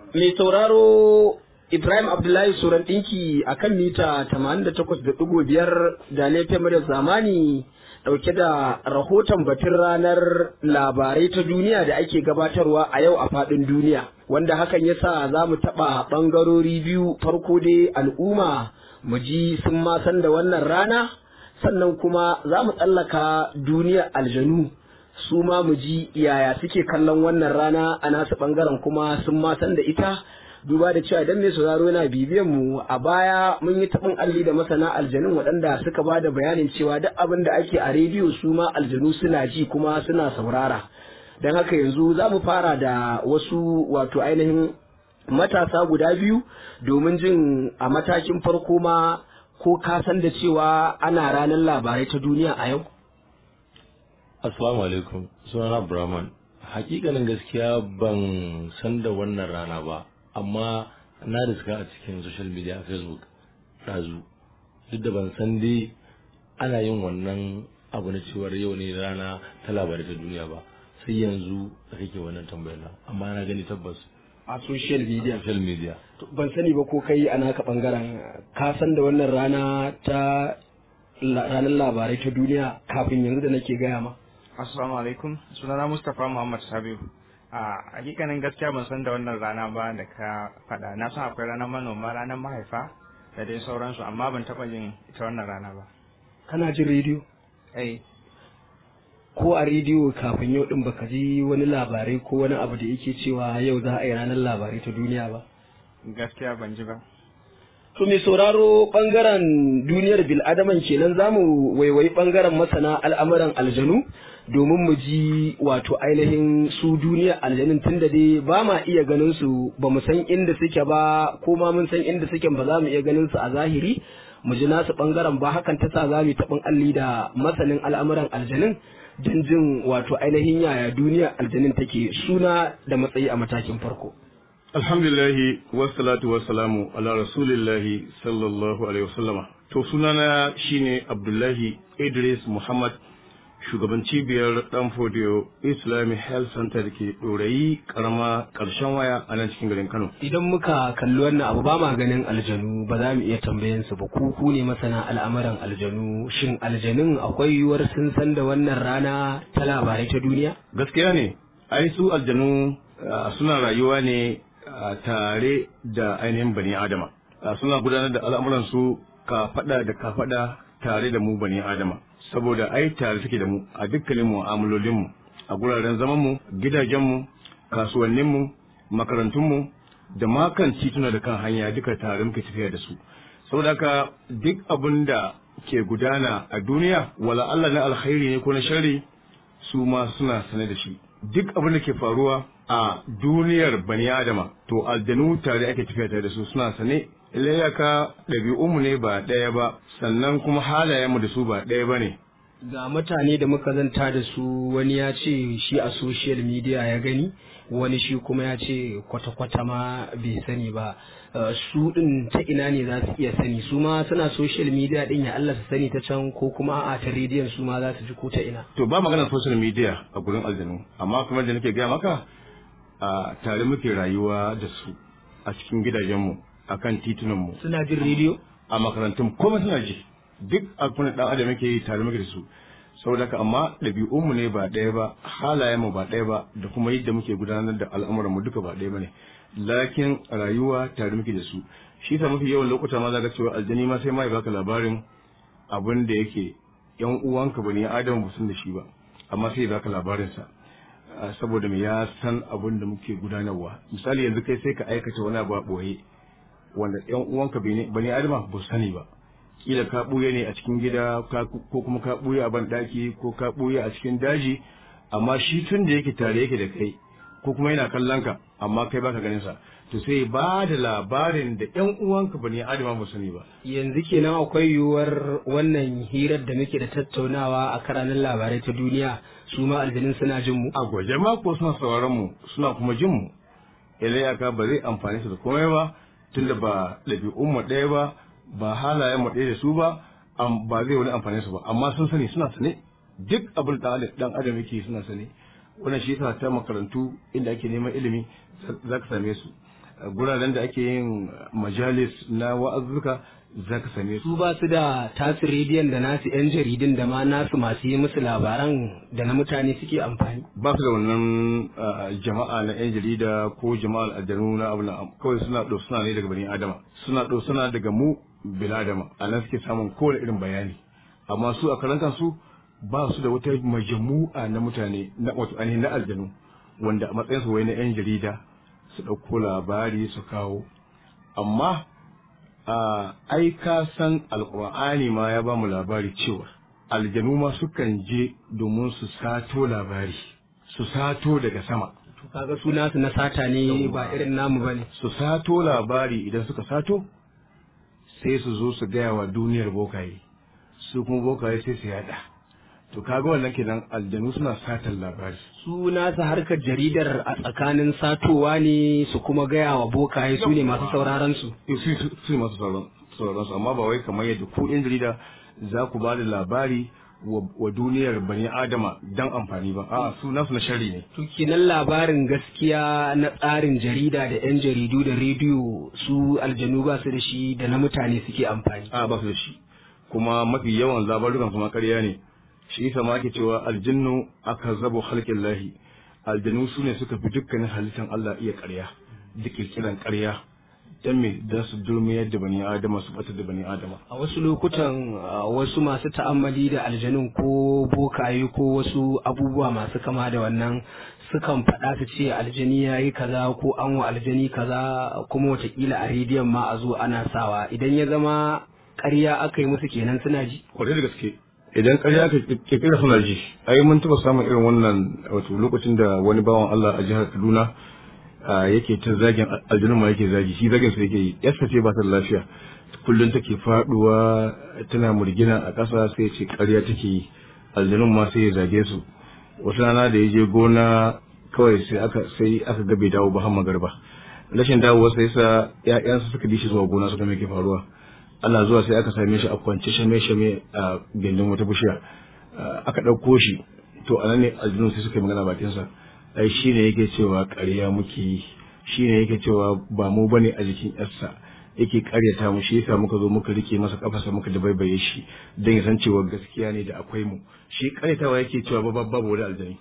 mai sauraro Ibrahim Abdullahi Suran ɗinki a kan mita 88.5 da laifin muryar zamani ɗauke da rahoton batun ranar labarai ta duniya da ake gabatarwa a yau a faɗin duniya. Wanda hakan ya sa za mu taɓa ɓangarori biyu farko dai al'umma mu ji sun ma san da wannan rana sannan kuma za mu tsallaka duniyar aljanu su ma mu ji yaya suke kallon wannan rana a nasu ɓangaren kuma sun ma san da ita. duba da cewa idan mai sauraro yana bibiyan mu a baya mun yi taɓin alli da masana aljanun waɗanda suka ba da bayanin cewa duk abin da ake a rediyo su ma aljanu suna ji kuma suna saurara don haka yanzu za mu fara da wasu wato ainihin matasa guda biyu domin jin a matakin farko ma ko ka san da cewa ana ranar labarai ta duniya a yau assalamu alaikum sunana brahman hakikanin gaskiya ban san da wannan rana ba amma na riska a cikin social media a facebook ɗazu duk da ban san dai ana yin wannan abu na cewar yau ne rana ta labarai ta duniya ba sai yanzu da kake wannan tambayar amma na gani tabbas a social media social media ban sani ba ko kai a naka bangaren ka san da wannan rana ta ranar labarai ta duniya kafin yanzu da nake gaya ma assalamu alaikum sunana mustapha muhammad sabiu a hakikanin gaskiya ban san da wannan rana ba da ka faɗa na san akwai ranar manoma ranar mahaifa da dai sauransu amma ban taɓa yin ita wannan rana ba kana jin rediyo eh ko a rediyo kafin yau din baka ji wani labarai ko wani abu da yake cewa yau za a yi ranar labarai ta duniya ba gaskiya ban ji ba To mai sauraro bangaren duniyar bil'adaman kenan za mu waiwayi bangaren masana al'amuran aljanu domin mu ji wato ainihin su duniyar aljanun tun da dai ba ma iya ganin su ba mu san inda suke ba ko ma mun san inda suke ba za mu iya ganin su a zahiri mu ji nasu bangaren ba hakan ta sa za mu taɓin alli da masanin al'amuran aljanun don jin wato ainihin yaya duniyar aljanun take suna da matsayi a matakin farko. Alhamdulillahi wassalatu wassalamu ala rasulillahi sallallahu alaihi wasallama. To sunana shine Abdullahi Idris Muhammad shugaban cibiyar Danfodiyo Islamic Health Center da ke ɗorayi karama ƙarshen waya a nan cikin garin Kano. Idan muka kalli wannan abu ba ma ganin aljanu ba za mu iya tambayan su ba ku ku ne masana al'amuran aljanu shin aljanun akwai yiwuwar sun san da wannan rana ta labarai ta duniya? Gaskiya ne, ai su aljanu suna rayuwa ne tare da ainihin bani adama suna gudanar da al'amuransu ka faɗa da ka faɗa tare da mu bani adama saboda ai tare suke da mu a dukkanin mu'amalolinmu a guraren zamanmu gidajenmu kasuwanninmu makarantunmu da ma kan tituna da kan hanya duka tare muke tafiya da su saboda haka duk abin da ke gudana a duniya wala Allah na alkhairi ne ko na sharri su ma suna sane da shi duk abin da ke faruwa a duniyar bani adama to aljanu tare ake tafiya tare da su suna sane layaka ɗabi'unmu ne ba ɗaya ba sannan kuma halayenmu da su ba ɗaya ba ne ga mutane da muka zanta da su wani ya ce shi a social media ya gani wani shi kuma ya ce kwata-kwata ma bai sani ba su ɗin ta ina ne za su iya sani su ma suna social media ɗin ya Allah su sani ta can ko kuma a ta rediyon su ma za su ji ko ta ina to ba maganar social media a gurin aljanu amma kuma da nake gaya maka a tare muke rayuwa da su a cikin gidajenmu a kan titunanmu suna jin rediyo a makarantun kuma suna ji duk abin da dan adam yake yi tare muke da su saboda haka amma ɗabi'unmu ne ba ɗaya ba halayenmu ba ɗaya ba da kuma yadda muke gudanar da al'amuranmu duka ba ɗaya ba ne lakin rayuwa tare muke da su shi sa mafi yawan lokuta ma za ka cewa aljani ma sai ma ya baka labarin abin da yake yan uwanka bane adam ba sun da shi ba amma sai ya baka labarinsa saboda me ya san abin da muke gudanarwa misali yanzu kai sai ka aikata wani abu a ɓoye wanda yan uwanka bane adama ba su sani ba kila ka ɓuya ne a cikin gida ko kuma ka ɓuya a banɗaki ko ka ɓuya a cikin daji amma shi tun da yake tare yake da kai ko kuma yana kallon ka amma kai baka ganin sa to sai ba da labarin da yan uwanka bane adama ba sani ba yanzu kenan akwai yiwuwar wannan hirar da muke da tattaunawa a karanin labarai ta duniya su ma aljanin suna jin mu a gwaje ma ko suna sauraron mu suna kuma jin mu ilayaka ba zai amfani su da komai ba tunda ba ɗabi'un mu ɗaya ba ba halayen mu ɗaya da su ba ba zai wani amfani su ba amma sun sani suna sane duk abin da dan adam yake suna sane wannan shi yasa ta makarantu inda ake neman ilimi za ka same su guraren da ake yin majalis na wa'azzuka za ka same su su ba su da tasu rediyon da nasu yan jaridun da ma nasu masu yi musu labaran da na mutane suke amfani ba su da wannan ah, jama'a na yan jarida ko jama'ar aljanu na abu na kawai suna ɗau suna ne daga bani adama suna ɗau suna daga mu bil adama a nan suke samun kowane irin bayani amma su a karantar su ba su da wata majamu'a na mutane na wato ainihin na aljanu wanda a matsayin su wai na yan jarida su ɗauko labari su kawo amma a ai ka san alƙur'ani ma ya ba mu labari cewa aljanu ma sukan je domin su sato labari su sato daga sama to kaga su nasu na sata ne ba irin namu bane su sato labari idan suka sato sai su zo su gaya wa duniyar bokaye su kuma bokaye sai su yada to kaga wannan kenan aljanu suna satan labari su nasu harkar jaridar a tsakanin satowa ne su kuma gaya wa bokaye su ne masu sauraron su Eh, su su- su ne masu sauran sauran su amma ba wai kamar yadda ku yan jarida za ku ba da labari wa wa duniyar bani adama dan amfani ba a'a su nasu na sharri ne to kenan labarin gaskiya na tsarin jarida da yan jaridu da rediyo su aljanu ba su da shi da na mutane suke amfani a ba su da shi kuma mafi yawan labarukan kuma ƙarya ne shi yasa ma ake cewa aljinnu aka zabo halkin lahi aljanu su ne suka fi dukkanin halittar Allah iya ƙarya da kirkiran ƙarya dan me dan su durmiyar da bani adama su batar da bani adama a wasu lokutan a wasu masu ta'ammali da aljanun ko bokaye ko wasu abubuwa masu kama da wannan sukan faɗa su ce aljani ya yi kaza ko an wa aljani kaza kuma watakila a rediyon ma a zo ana sawa idan ya zama ƙarya aka yi musu kenan suna ji kwarai da gaske idan ƙarya ka kirkira suna ji ai mun taɓa samun irin wannan wato lokacin da wani bawan Allah a jihar Kaduna a, yake ta zagin aljanu ma yake zagi shi zagin su yake yi yarsa ce ba ta da lafiya kullum take faduwa tana murgina a ƙasa sai ce ƙarya take yi aljanun ma sai ya zage su wata rana da ya je gona kawai sai aka sai aka ga bai dawo ba har magarba rashin dawowa sai sa ƴaƴansa suka bi shi zuwa gona suka me ke faruwa ana zuwa sai aka same shi a kwance shame shame a gindin wata bishiya Ah, aka ɗauko shi to a nan ne aljinu sai suka yi magana bakinsa ai shi ne yake cewa ƙarya muke yi shi ne yake cewa ba mu bane a jikin yarsa yake ƙaryata mu shi yasa muka zo muka rike masa kafarsa muka dabaibaye shi don ya san cewa gaskiya ne da akwai mu shi ƙaryatawa yake cewa ba babu wani aljani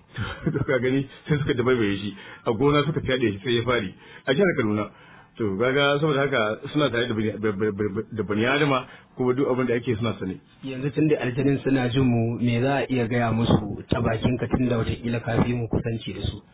to ka gani sai suka dabaibaye shi a gona suka fyaɗe shi sai ya fari a jihar Kaduna to gaga saboda haka suna tare da bani- da bani adama kuma duk abin da ake suna sane yanzu tun da aljanin suna jin mu me za a iya gaya musu ta bakin ka tun da watakila ka fi mu kusanci da su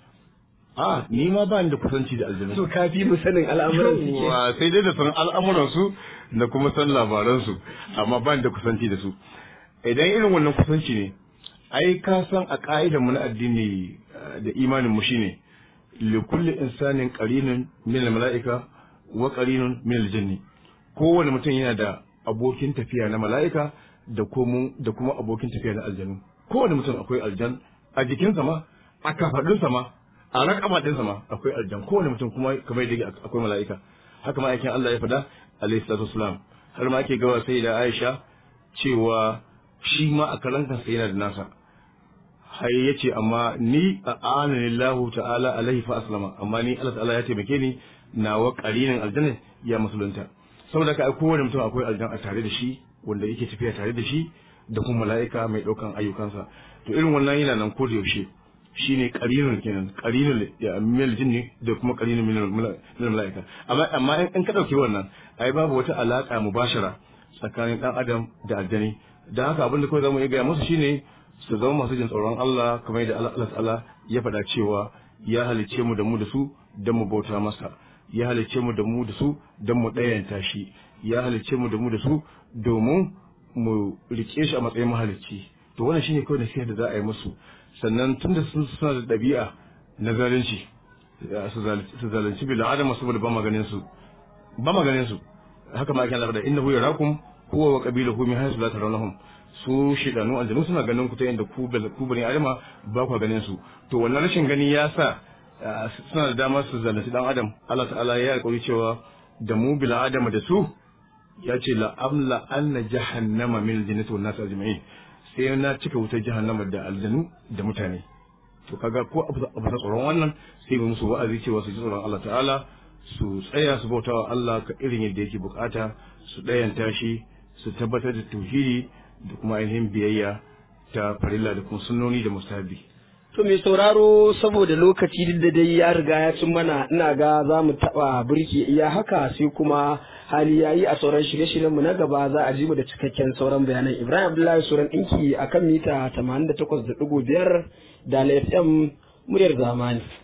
a ni ma ba ni da kusanci da aljanu to ka fi mu sanin al'amuran su ke Yawwa, sai dai da san al'amuransu da kuma san labaransu amma ba ni da kusanci da su idan irin wannan kusanci ne ai ka san a ka'idar mu na addini eh, da imanin mu shine li kulli insanin qarinun min al-mala'ika wa qarinun min al-jinni kowane mutum yana da abokin tafiya na mala'ika da kuma da kuma abokin tafiya na aljanu kowane mutum akwai aljan a jikinsa ma a kafadunsa ma a rakama ɗinsa ma akwai aljan kowane mutum kuma kamar yadda akwai mala'ika haka ma aikin Allah ya faɗa alayhi salatu wasalam har ma ake gawa sai da Aisha cewa shi ma a karan kansa yana da nasa har yace amma ni a ananillahu ta'ala alaihi fa aslama amma ni Allah ta'ala ya taimake ni nawa qarinin aljanna ya musulunta saboda ka kowane mutum akwai aljan a tare da shi wanda yake tafiya tare da shi da kuma mala'ika mai ɗaukan ayyukansa to irin wannan yana nan ko da yaushe shine qarinun kenan qarinul min jinni da kuma qarinun min min malaika amma amma in ka dauki wannan ai babu wata alaka mubashara tsakanin dan adam da aljani dan haka abin da kawai zamu iya gaya musu shine su zama masu jin tsoron Allah kamar yadda Allah ta'ala ya faɗa cewa ya halicce mu da mu da su dan mu bauta masa ya halicce mu da mu da su dan mu ɗayanta shi ya halicce mu da mu da su domin mu rike shi a matsayin mahalicci to wannan shine kawai nasiha da za a yi musu sannan tunda sun suna da ɗabi'a na zalunci su zalunci bil adama saboda ba maganin su ba maganin su haka ma ake Allah da innahu yarakum huwa wa qabiluhu min haythu la tarawnahum su shidanu aljanu suna ganin ku ta yadda ku bal ku bani adama ba ku ganin su to wannan rashin gani ya sa suna da dama su zalunci dan adam Allah ta'ala ya alƙawari cewa da mu bil adama da su ya ce la amla anna jahannama min aljannati wan nas ajma'in sai na cika wutar jahannama da aljanu da mutane to kaga ko abu da tsoron wannan sai mu musu wa'azi cewa su ji tsoron Allah ta'ala su tsaya su bauta wa Allah ka irin yadda yake bukata su ɗayanta shi su tabbatar da tauhidi da kuma ainihin biyayya ta farilla da kuma sunnoni da mustahabi To mai sauraro saboda lokaci duk da dai ya riga ya cin mana ina ga za mu taɓa birki iya haka sai kuma hali ya yi a sauran shirye-shiryenmu na gaba za a ji mu da cikakken sauran bayanan Ibrahim Abdullahi Suran ɗinki a kan mita 88.5 da FM muryar zamani.